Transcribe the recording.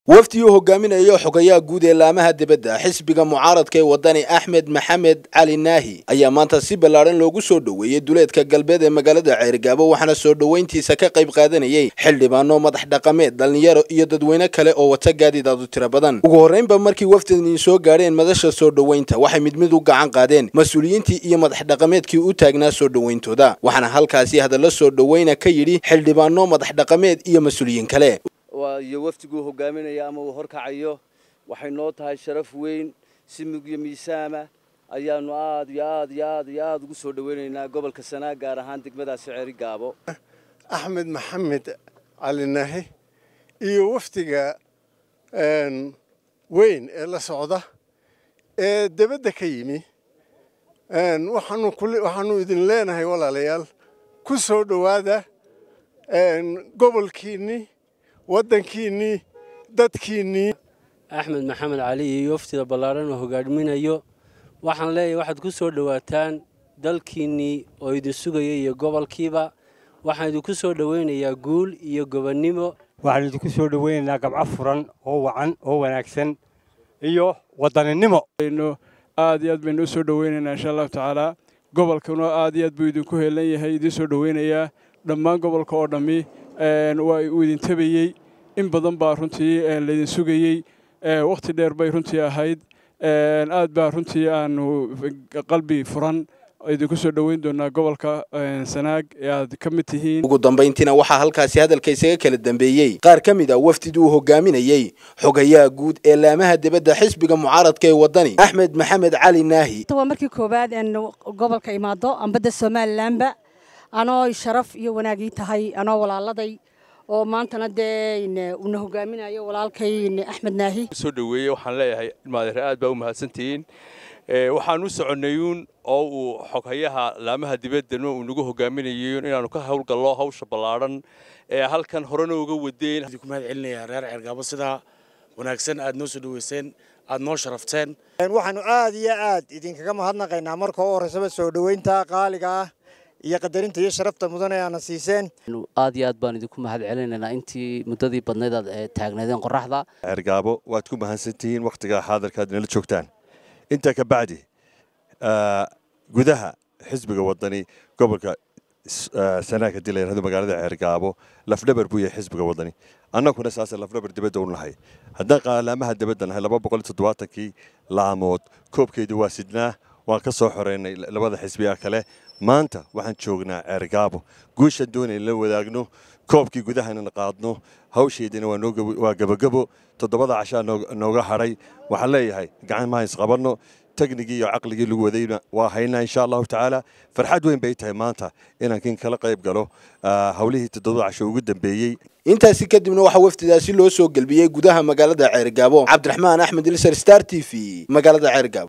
wafdi uu hogaaminayo xogayaha guud ee laamaha dibadda xisbiga mucaaradka ee wadani axmed maxamed cali naahi ayaa maanta si ballaadhan loogu soo dhoweeyey duleedka galbeed ee magaalada ceerigaabo waxaana soo dhoweyntiisa ka qayb qaadanayay xildhibaano madax dhaqameed dhallinyaro iyo dadweyne kale oo wata gaadidaadu tiro badan ugu horreynba markii wafdani soo gaadheen madasha soo dhoweynta waxay mid mid u gacan qaadeen mas-uuliyiintii iyo madax dhaqameedkii u taagnaa soo dhoweyntooda waxaana halkaasi hadallo soo dhoweyna ka yidhi xildhibaano madax dhaqameed iyo mas-uuliyiin kale iyo wafdiguu hogaaminaya ama uu horkacayo waxay noo tahay sharaf weyn si mugyo miisaama ayaanu aad iyo aad iyo aad iyo aad ugu soo dhoweynaynaa gobolka sanaa gaar ahaan degmadaasi ceeri gaabo axmed maxamed cali naahi iyo wafdiga weyn ee la socda ee debadda ka yimi waxaanu idin leenahay walaalayaal ku soo dhowaada gobolkiinnii waddankiinnii dadkiinnii axmed maxamed cali iyo waftida ballaadhan oo hogaaminayo waxaan leeyahay waxaad ku soo dhowaataan dalkiinnii oo idin sugaya iyo gobolkiiba waxaan idinku soo dhowaynayaa guul iyo gobonnimo waxaan idinku soo dhowaynaynaa gabco furan oo wacan oo wanaagsan iyo wadaninimo aad iyo aad baynu u soo dhowaynaynaa insha allahu tacaala gobolkuna aad iyo aad buu idinku heelan yahay idiin soo dhowaynayaa dhammaan gobolka oo dhammi waa uu idin tabayey in badan baa runtii laydin sugayey wakhti dheer bay runtii ahayd aad baa runtii aanu qalbi furan idinku soo dhoweyn doonaa gobolka sanaag ee aad ka mid tihiin ugu dambayntiina waxaa halkaasi hadalka isaga kala dambeeyey qaar ka mid a wafdid uu hogaaminayey xogayaha guud ee laamaha dibadda xisbiga mucaaradka ee waddani axmed maxamed cali naahi waa markii koowaad een gobolka imaado ambadda somalilanba anoo sharaf iyo wanaagii tahay anoo walaaladay oo maantana dee una hogaaminayo walaalkay axmed naahi soo dhoweeyey waxaan leeyahay ilmaadeere aad baa u mahadsantihiin waxaan u soconnayuun oo uu xoghayaha laamaha dibaddana uu nagu hogaaminayayun inaannu ka howlgallo hawsha ballaadhan ee halkan horena uga wadeen ku mahad celinayaa reer ceergaabo sidaa wanaagsan aad noo soo dhoweyseen aad noo sharafteen waxaanu aad iyo aad idinkaga mahadnaqaynaa marka u horreysaba soo dhoweynta qaaliga ah iyo qadarinta iyo sharafta mudan ee aana siiseen aad iyo aad baan idinku mahad celinaynaa intii muddadii badnayd aad taagnaydeen qoraxda ceergaabo waad ku mahadsantihiin wakhtigaa xaadirka aad nala joogtaan intaa ka bacdi gudaha xisbiga wadani gobolka sanaag haddii la yidhahdo magaalada ceergaabo lafdhabar buu yahay xisbiga wadani annaguna saase lafdhabar dibadda u nahay haddaan qaalaamaha dibadda nahay laba boqol iyo toddobaatankii laamood koobkeedu waa sidnaa waan ka soo xoreynay labada xisbiga kale maanta waxaan joognaa ceergaabo guushaan doonay la wadaagno koobkii gudahana qaadno hawsheedina waa gebagebo toddobada cashaa nooga hadhay waxaan leeyahay gacan maha isqabanno teknigii iyo caqligii lagu wadayna waa haynaa insha allahu tacaala farxad weyn bay tahay maanta inaan kin kala qayb galo hawlihii toddobada casho ugu dambeeyey intaasi kadibna waxaa wafdidaasi loo soo gelbiyey gudaha magaalada ceergaabo cabdiraxmaan axmed ilsar star t v magaalada ceergaabo